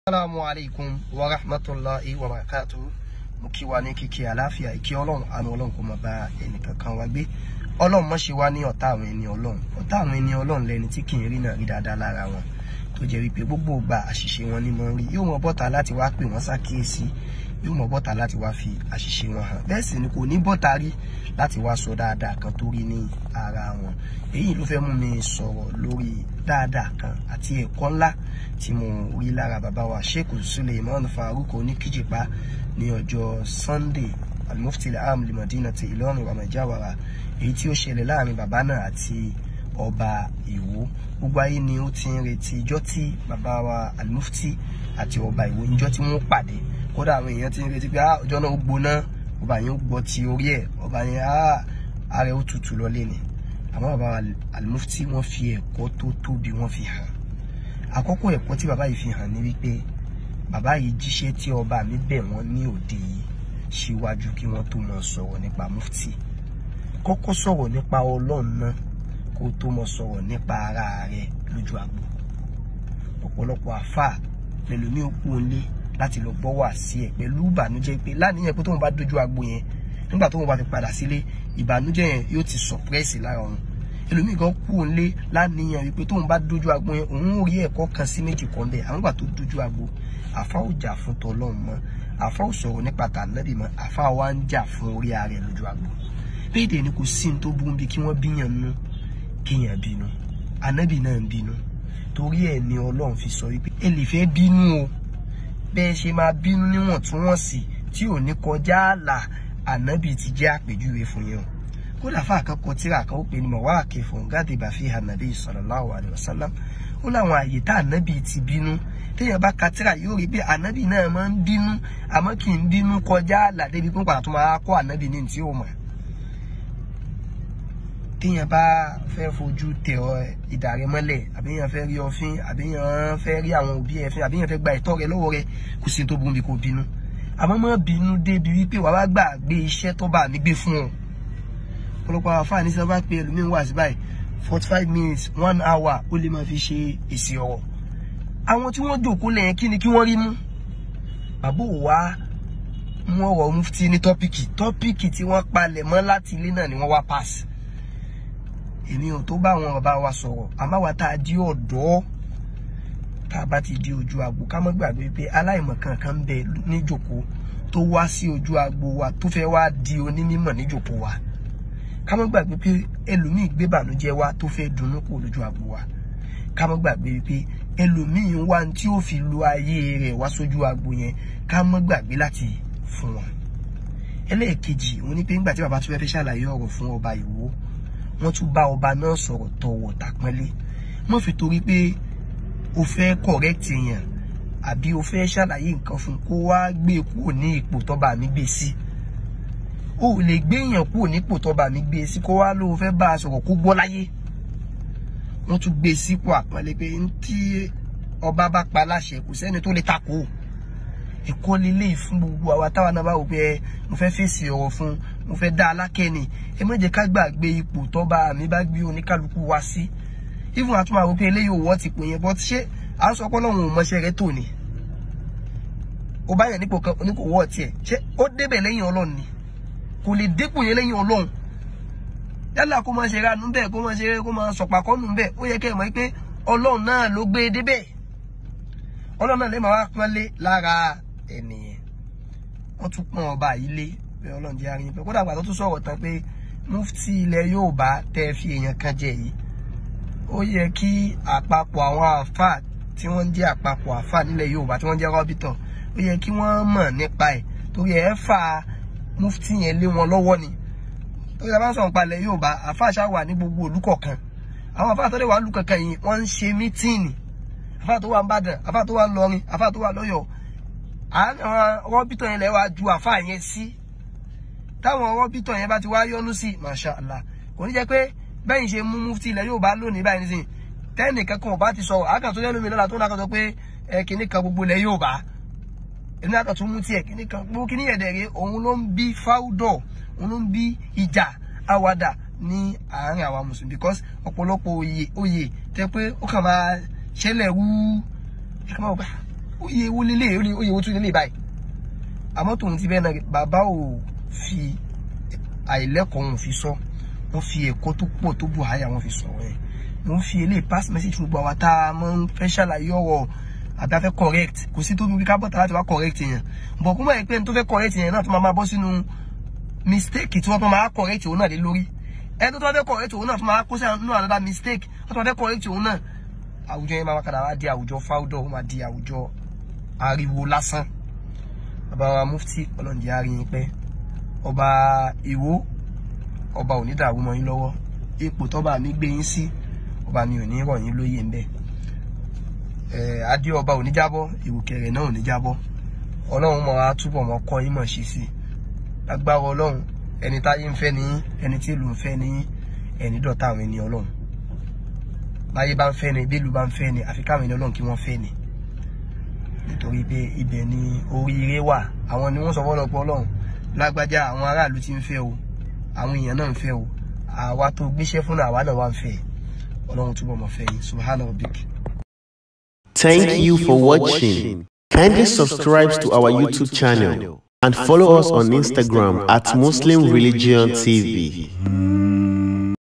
Assalamu alaikum wa rahmatullahi wa barakatuh. Mo kí wa ní kíkí àláfíà ìkí ọlọ́run àánú ọlọ́run kò máa bá ẹnìkankan wa gbé. Ọlọ́run má ṣe wá ní ọ̀tá àwọn ẹni ọlọ́run. Ọ̀tá àwọn ẹni ọlọ́run lẹni tí kì í rí náà rí dáadáa lára wọn. Tó jẹ́ wípé gbogbo ìgbà àṣìṣe wọn ní mọ́ ń rí. Yóò mọ bọ́ta láti wá pè wọ́n ṣàkíyèsí. Yóò mọ bọ́ta láti wá fi àṣìṣe wọn hàn. Bẹ́ẹ̀ sì ni kò ní bọ́ta rí láti wá sọ dáadáa kan tó rí ní ara wọn. Èyí ló fẹ́ mú mi sọ̀rọ̀ lórí dáadáa kan àti ẹ̀kọ́ ńlá tí mo rí lára bàbá wa Sheikh Suleiman Farouk Oníkíjìpá ní ọjọ́ Sunday Al-Mufti al-Am li Madinati Ìlọrin Ramajawara èyí tí ó ṣẹlẹ̀ láàrin bàbá náà àti ọba Ìwó gbogbo ayé ni ó ti ń retí ijọ́ tí bàbá wa Al-Mufti àti ọba Ìwó níjọ́ tí wọ́n pàdé kódà àwọn èèyàn ti ń retí pé ọjọ́ náà ó gbóná ọba yẹn ó gbọ́ ti orí ẹ̀ ọba yẹn ààrẹ ó tutù lọlé ni àmọ́ bàbá Al-Mufti wọ́n fi ẹ̀kọ́ tó tóbi wọ́n fi hàn àkọ́kọ́ ẹ̀kọ́ tí bàbá yìí fi hàn ní wípé bàbá yìí jíṣẹ́ tí ọba mi bẹ̀ wọ́n ní òde yìí síwájú kí wọ́n tó mọ sọ̀rọ̀ nípa mufti kọ́kọ́ sọ̀rọ̀ nípa ọlọ́run náà kó tó mọ sọ̀rọ̀ nípa ara rẹ̀ lójú agbo ọ̀pọ̀lọpọ̀ àfà pẹ̀lú ní òkú òǹlé láti lọ gbọ́ wà sí ẹ̀ pẹ̀lú ìbànújẹ́ pé láníyàn pé tóun bá dojú agbo yẹn nígbà tóun bá fi padà sílé ìbànújẹ́ yẹn yóò ti sọ̀pẹ́sì lára òun ẹlòmíì kan kú òǹlé láníyàn wípé tóun bá dojú agbo yẹn òun ò rí ẹ̀kọ́ kan sí méjì kan bẹ́ẹ̀ àwọn ìgbà tó dojú agbo àfa ò jà fún tọlọ́run mọ́ àfa ò sọ̀rọ̀ nípa tànàbì mọ́ àfa wa ń jà fún orí ara ẹ̀ lójú agbo bẹ́ẹ̀ dẹ̀ ni kò sí ní tó burú bí kí wọ́n bíyàn nú kéèyàn bínú ànábì náà ń bínú torí ẹ̀ ni ọlọ́run fi sọ wípé ẹ lè fẹ́ bínú o bẹ́ẹ̀ ṣe máa bínú níwọ̀ntúnwọ̀nsì tí ò ní kọjá ààlà ànábì ti jẹ́ àpèjúwe fún yẹn o kódà fún àkọ́kọ́ tíra kan ó pè ní mọ̀wáàkì fún gádé bàfi hànàbí sallallahu alaihi wasallam ó láwọn àyè tá ànábì ti bínú téèyàn bá ka tíra yóò rí pé ànábì náà máa ń bínú àmọ́ kì í bínú kọjá àlà débi pé pàtó máa kọ́ ànábì ní tí ó mọ̀ téèyàn bá fẹ́ fojú tẹ ọ ìdàrẹ́ mọ́lẹ̀ àbíyàn fẹ́ rí ọfín àbíyàn fẹ́ rí àwọn òbí ẹ̀ fín àbíyàn fẹ́ gba ìtọ́ rẹ lọ́wọ́ rẹ kò sí tó burú bí kò bínú àmọ́ má bínú débi wípé wàá wá gbàgbé iṣẹ́ tó bá mi gbé fún ọ ọ̀pọ̀lọpọ̀ àwọn afáàní sábà pé ẹlòmíín wà sí báyìí forty five minutes one hour ó lè máa fi ṣe èsì ọ̀rọ̀ àwọn tí wọ́n jòkó lẹ́yìn kí ni kí wọ́n rí mú bàbá ò wá mú ọ̀rọ̀ mufti ní tọ́pìkì tọ́pìkì tí wọ́n palẹ̀ mọ́ láti ilé náà ni wọ́n wá pass èmi ò tó bá àwọn bàbá wa sọ̀rọ̀ àmọ́ wa tá a di ọ̀dọ́ tá a bá ti di ojú agbo ká mọ́ gbàgbé pé aláìmọ̀kan kan bẹ níjòkó tó wá sí ojú agbo wa tó fẹ́ wá di onímọ̀ níjòkó wa ká mọ́ gbàgbé pé ẹlòmíì gbé bànújẹ́ wá tó fẹ́ dunnú kó lójú agbo wa ká mọ́ gbàgbé pé ẹlòmíì wá tí ó fi lo ayé rẹ̀ wá sójú agbo yẹn ká mọ́ gbàgbé láti fún wọn. ẹlẹ́ẹ̀kejì òun ni pé nígbà tí bàbá tó fẹ́ fẹ́ ṣàlàyé ọ̀rọ̀ fún ọba Ìwó wọ́n tún bá ọba náà sọ̀rọ̀ tọ̀wọ̀ tàpọ́nlé mọ́ fi torí pé o fẹ́ correct èèyàn àbí o fẹ́ ṣàlàyé nǹkan fún kó wá gbé kúrò ní ipò tọ́ba mi gbé sí o ò lè gbé èèyàn kúrò nípò tọ́ba mi gbé sí kó wá ló fẹ́ bá a sọ̀rọ̀ kó gbọ́ láyé wọ́n tún gbé sípò àpọ́nlé pé tí ọba bá pa láṣẹ kò sẹ́ni tó lè takò ẹ̀kọ́ lílé fún gbogbo àwa táwa náà bá wò pé mo fẹ́ fèsì ọ̀rọ̀ fún mo fẹ́ dá alákẹ́ni ẹ má jẹ́ ká gbàgbé ipò tọ́ba mi bá gbé oníkálukú wá sí even àtúmọ̀ àwọn pé eléyìí òwò ti pè yẹn bọ́ ṣé à ń sọ pé ọlọ́run ò mọṣẹ́ rẹ tò ní ó bá yàn nípò kan oníkò wọ́ tiẹ̀ ṣé ó débẹ̀ lẹ́yìn ọlọ́run ni kò lè dépò yẹn lẹ́yìn ọlọ́run yálà kó máa ṣe ránú bẹ́ẹ̀ kó máa ṣe kó máa sọ̀pàkọ́nù bẹ́ẹ̀ ó yẹ kẹ́ ẹ̀ mọ̀ pé ọlọ́run náà ló gbé e débẹ̀ ọlọ́run náà lè máa wá pọ́nlé lára ẹnìyẹn wọ́n tún pọ́n ọba yìí lé pé ọlọ́run jẹ́ arin pé kódà àgbà tó tún sọ̀rọ̀ tán pé mufti ilẹ̀ Yorùbá tẹ́ fi èèyàn kan jẹ yìí ó yẹ kí àpapọ̀ àwọn àfà tí wọ́n jẹ́ àpapọ̀ àfà nílẹ̀ Yorùbá tí wọ́n jẹ́ rọ́bìtọ̀ ó yẹ kí wọ́n mọ̀ nípa ẹ̀ torí ẹ̀ fà mufti yẹn lé wọn lọ́wọ́ ni torí abá ń sọ̀rọ̀ palẹ̀ Yorùbá àfà ṣá wà ní gbogbo ìlú kọ̀ọ̀kan àwọn àfà tó lè wà lù kankan yìí wọ́n ń ṣe mítíìnì àfà tó wà ń Bàdàn àfà tó wà ń Lọrin àfà tó wà lọ́yọ̀ọ́ àwọn rọ́bìtọ̀ yẹn lè wá ju àfà yẹn sí táwọn rọ́bìtọ̀ yẹn bá ti wá yọ́nú sí masha Allah kò ní jẹ́ pé bẹ́yìn ṣe mú mufti ilẹ̀ Yorùbá lónìí báyìí nísìnyí tẹ́nì kankan ọba ti sọ àkàtúntò yẹn lómi lọ́la tó náà kan sọ pé ẹ kìíní kan gbogbo ilẹ̀ Yorùbá ẹni àkàtúntò mú tiẹ̀ kìíní kan gbogbo kìíní yẹn dẹ̀rẹ̀ òun ló ń bí fáwùdọ̀ òun ló ń bí ìjà àwàdà ní àárín àwa mùsùlùmí because ọ̀pọ̀lọpọ̀ oyè oyè tẹ́ pé ó kàn máa ṣẹlẹ̀ wú ẹ kàn máa gbà oyè wo lélẹ̀ oyè wo tún lélẹ̀ báyìí àmọ́ tòun ti bẹ́ẹ̀ náà bàbá ò fi àìlẹ́kọ̀ọ́ wọn fi sọ wọ́n fi ẹ̀kọ́ tó pọ̀ tó bù háyà wọn fi sọ̀rọ̀ ẹ̀ mo ń fi eléyìí pass message fún gbogbo àwa tá a máa ń fẹ́ ṣàlàyé ọ̀rọ̀ àbí a fẹ́ correct kò sí tó bí ká bọ̀tà láti wá correct yẹn bọ̀ kó mọ̀ ẹ́ pé ẹni tó fẹ́ correct yẹn náà tó máa máa bọ́ sínú mistake tí wọ́n tó máa correct òun náà lé lórí ẹni tó tó fẹ́ correct òun náà tó máa kó sí àánú àdá mistake tó tó fẹ́ correct òun náà àwùjọ yẹn máa padà wá di àwùjọ fáwùdọ̀ ó máa di àwùjọ ariwo lásán bàbá wa mufti ọlọ́ọ̀dì àárín pẹ́ ọba ìwó ọba ò ní dàrú mọ́ yín lọ́wọ́ ipò tọ́ba mi gbé yín sí ọba mi ò ní rọ̀ yín lóyè ńbẹ̀ adé ọba ò ní jábọ́ ìrùkẹ̀rẹ̀ náà ò ní jábọ́ ọlọ́run mọ̀ á túbọ̀ mọ́ kọ́ yín mọ̀ ṣe sí agbára ọlọ́run ẹni táyé ń fẹ́ ní yín ẹni tí ìlú ń fẹ́ ní yín ẹni dọ̀tá àwọn ẹni ọlọ́run báyé bá ń fẹ́ ni bílù bá ń fẹ́ ni àfi káwọn ẹni ọlọ́run kí wọ́n fẹ́ ni nítorí pé ibẹ̀ ni oríire wà àwọn ni wọ́n sọ fọ́lọ́pọ̀ ọlọ́run lágbájá àwọn aráàlú ti ń fẹ́ o àwọn èèyàn náà ń fẹ́ o àwa tó gbéṣẹ́ fún àwa náà wà ń fẹ́ ọlọ́run túbọ̀ mọ̀ fẹ́ yín subhanahu wa bik. Thank you for watching. Kindly subscribe to our YouTube channel and follow us on Instagram at Muslim Religion TV.